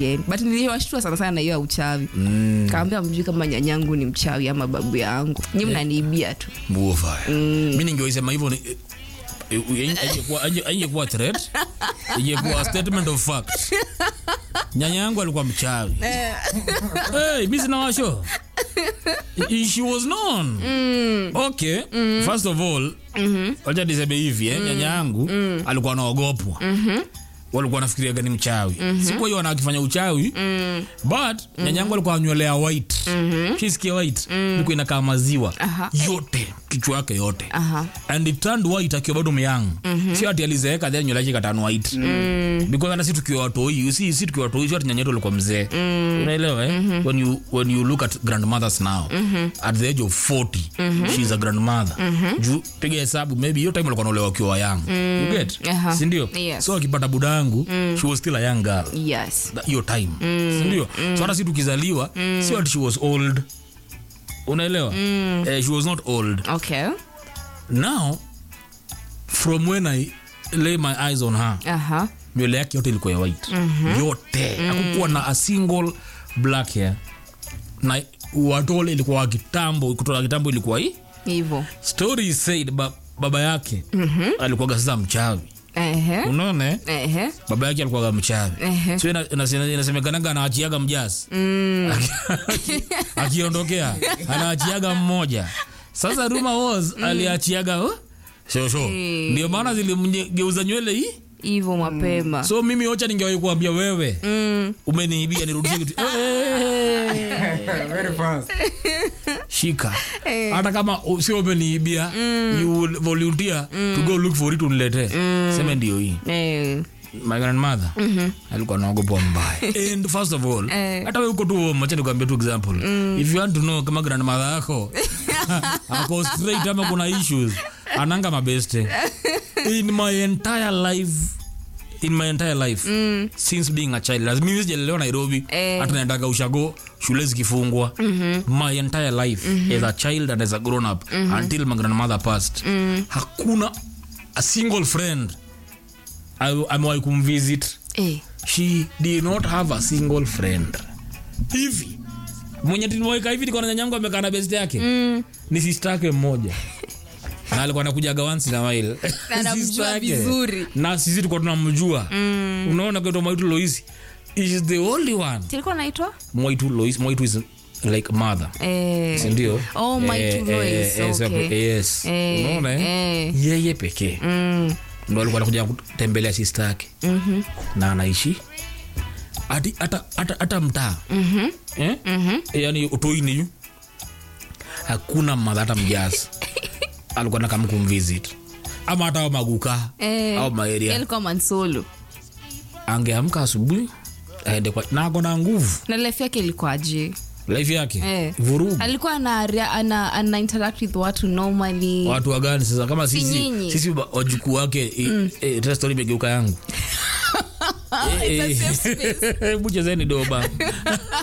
shuleni but niliwashtua sana sana na hiyo ya uchawi mm. kaambia mjui kama nyanyangu ni mchawi ama babu yangu nyi mnaniibia tu Buofaya. mi ningewaisema hivyo ni- eh, eh, haingekuwa- hainge- haingekuwa threat ingekuwa statement of fact nyanya yangu alikuwa mchawi hey, mi sina washo I- she was known okay first of all wacha niseme hivi eh, nyanya yangu alikuwa anaogopwa walikuwa nafikiria gani mchawi siku hiyo anakifanya uchawi but nyanya yangu alikuwa anywelea white shisikia white ilikuwa inakaa maziwa Aha. yote kichwa yake yote Aha. and it turned white akiwa bado myang sio ati alizeeka then nywele yake ikatana white because hata si tukiwa watoi you see si tukiwa watoi sio ati nyanya yetu alikuwa mzee unaelewa eh when you when you look at grandmothers now at the age of 40 she is a grandmother juu piga hesabu maybe hiyo time alikuwa anaolewa akiwa young you get Aha. si ndio Yes. so akipata budangu she was still a young girl yes That- hiyo time si ndio so hata si tukizaliwa sio ati she was old unaelewa eh, she was not old okay now from when i lay my eyes on her aha nywele yake yote ilikuwa ya white yote hakukuwa na a single black hair na watole ilikuwa wa kitambo kutoka kitambo ilikuwa hii hivyo story is said ba, baba yake alikuwaga sasa mchawi ehe unaona eh? ehe baba yake alikuwaga mchawi Ehe. so ina- ina- inasemekanaga anaachiaga mjasi Aki- akiondokea anaachiaga mmoja sasa ruma was aliachiaga oh, shosho Eh. ndio maana zilimgeuza nywele hii hivyo mapema so mimi ocha ningewahi kuambia wewe umeniibia nirudishe kitu Eh, Very fast. shika hata kama u- sio umeniibia you will volunteer to go look for it uniletee seme ndio hii eh my grandmother alikuwa naogopa mbaya and first of all Eh. hata wewe uko tu macha nikwambia tu example if you want to know kama grandmother yako ako straight ama kuna issues ananga mabeste in my entire life in my entire life since being a child As mimi sijalelewa nairobi Eh. hata naendaga ushago shule zikifungwa my entire life as a child and as a grown up until my grandmother passed hakuna a single friend I- amewahi kumvisit eh she did not have a single friend hivi mwenye tuliwaika hivi niko na nyanyangu amekaa na best yake mm. ni sister yake mmoja na alikuwa anakujaga once in a while Na anamjua Sister yake. vizuri. na sisi tulikuwa tunamjua mm. unaona kwetu mwaitu loisi is the only one tilikuwa naitwa mwaitu loisi mwaitu is like mother eh sindio Oh, Mwaitu Lois, okay. yes Eh, unaona eh? eh. yeye pekee mm ndo alikuwa anakuja kutembelea sista yake mhm na anaishi hati- hata hata hata mtaa eh? yani utoini yu hakuna madha hata mjazi alikuwa nakam kumvisit ama hata au maguka eh au maeria alikuwa mansolo angeamka asubuhi aende kwa na ako na nguvu na life yake ilikuwaje life yake Eh. vurugu alikuwa ana, ana, ana interact with watu normally watu wagani sasa kama Si sisi nyinyi. sisi wa- wajukuu wake mm. eh, tena story imegeuka yangu It's a safe space. buchezeni doba